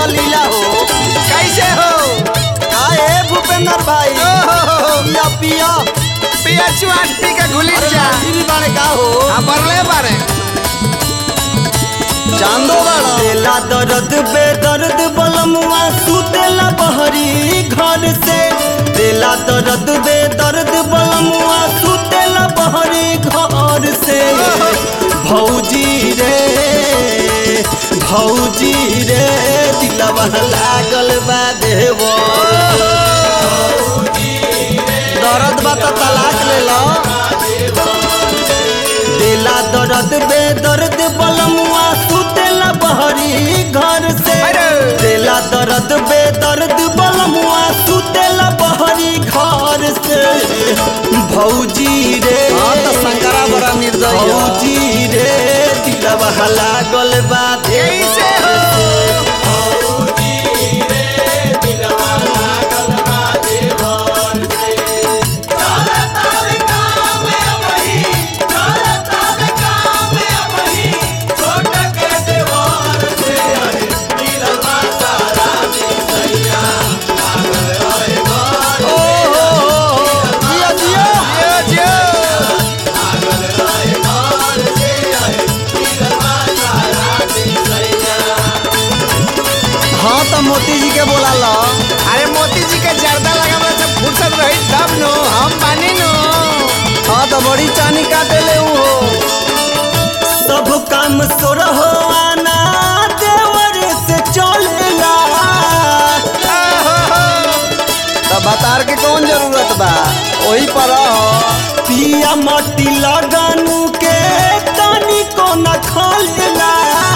तो लीला हो कैसे हो का ए भूपेंद्र भाई पिया पिया पिया चुआटी का गुली अरे जा राजी भी बाड़े का हो हाँ बरले बारे चांदो बाड़ा देला दर्द बेदर्द बलमुआ सुतेला बहरी घर से देला दर्द बेदर्द बलमुआ सुतेला बहरी घर से भौजी रे भौजी रे दिलवा लागल बा देवर दर्द बा त तलाक ले लो देला दर्द बेदर्द बलमुआ सुतेला बहरी घर से अरे! देला दर्द बेदर्द बलमुआ सुतेला बहरी घर से भौजी रे हाँ तो शंकरा बड़ा निर्दयी है। भौजी रे दिलवा लागल बा कैसे हो ओ हो हो जियो जियो जियो जियो हाँ तो मोती जी के बोला लो अरे मोती जी के जर्दा लगा जब फुर्सत रही तब नो हम पानी नो हाँ तो बड़ी चानी काटे ले ऊ हो सब काम सोर हो आना देवर से चलेला तो बतार के कौन जरूरत बा वही पर रहो पिया मट्टी लगानू के तनी को न खोलेला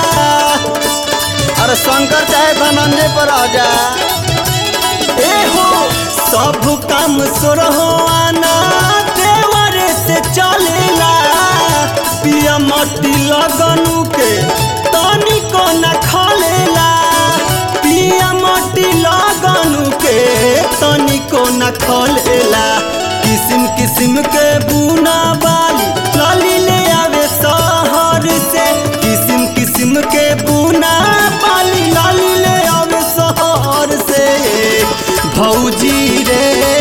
अरे शंकर चाहे धनंजय पर आ जा ए हो सब काम सोर हो आना देवर से चलेला पिया मट्टी लगानू के तनी को न खोलेला पिया मट्टी लगानू के तनी को न खोलेला किस्म किस्म के बुना बाली लाली ले आवे शहर से किस्म किस्म के बुना बाली लाली ले आवे शहर से भौजी रे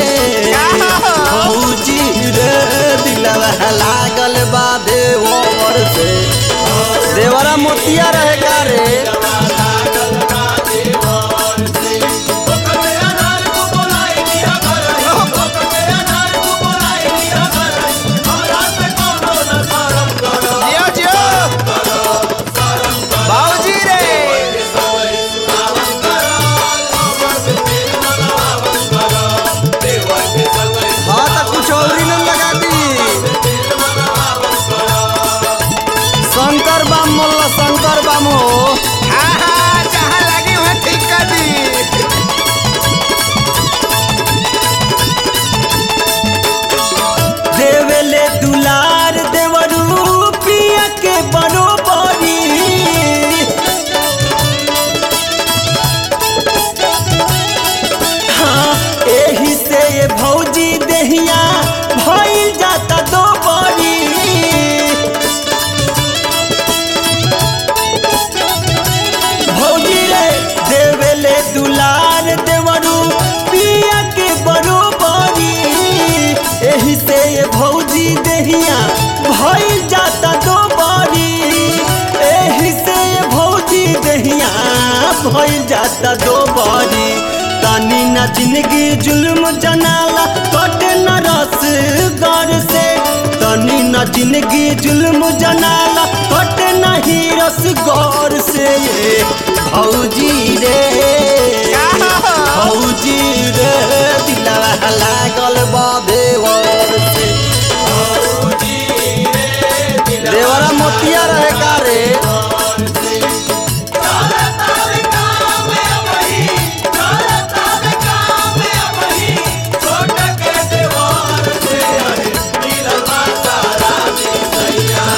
भौजी रे दिलवा लागल बा देवर से देवरा मोतिया रहे का रे जियो जियो बाबूजी रे हाँ तो कुछ और ही न लगा दी शंकर बाम मोल्ला शंकर बाम हो हाँ हाँ जहाँ लगी वहाँ ठीक कर दी देवेले दुलार देवरू पिया के बरोबरी हाँ एही से ये भौजी देहिया भइल जाता दो बड़ी भौजी रे देवेले दुलार देवरू पिया के बरोबरी एही से ये भौजी देहिया भइल जाता दो बड़ी एही से ये भौजी देहिया भइल जाता दो बड़ी तनी न जिंदगी जुल्म जनाला कटे न रस घर से तनी न जिंदगी जुल्म जनाला कटे न ही रस गौर से ये भौजी रे भौजी रे दिलवा लागल बा देवर से देवरा मोतिया रहे का रे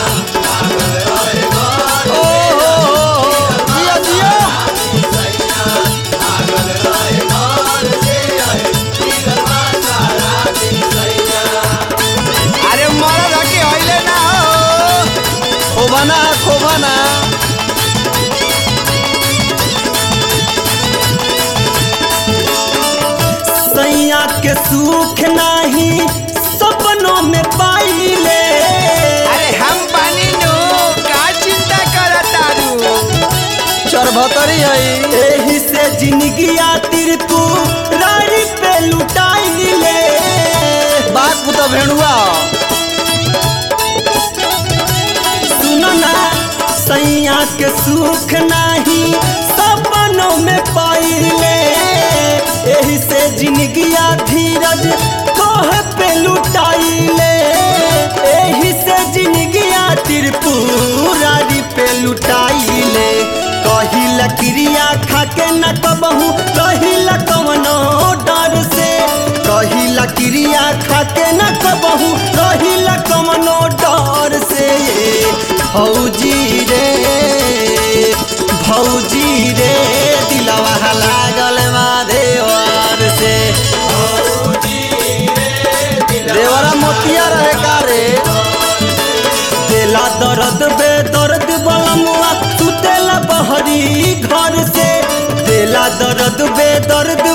ओ हो हो हो जियो जियो सुख नाही सपनों में पाइले अरे हम बानी नु का चिंता करत तारू चरभतरी है एही से जिंदगिया तिरपू रारी पे लुटाइले बात पुत भेड़ुआ सुनो ना सैया के सुख नाही सपनों में पाइले एही से जिंदगिया धीरज कोह पे लुटाइले एही से जिंदगिया त्रिपुरारी पे लुटाइले कहिला क्रिया खाके न कबहू कहिला कवनो डर से कहिला क्रिया खाके न कबहू कहिला कवनो डर से भौजी रे भौजी रे दिलवा लागल माधेवर से देवरा मोतिया रहे का रे देला दर्द बे दर्द बलमुआ सुतेला बहरी घर से देला दर्द बे दर्द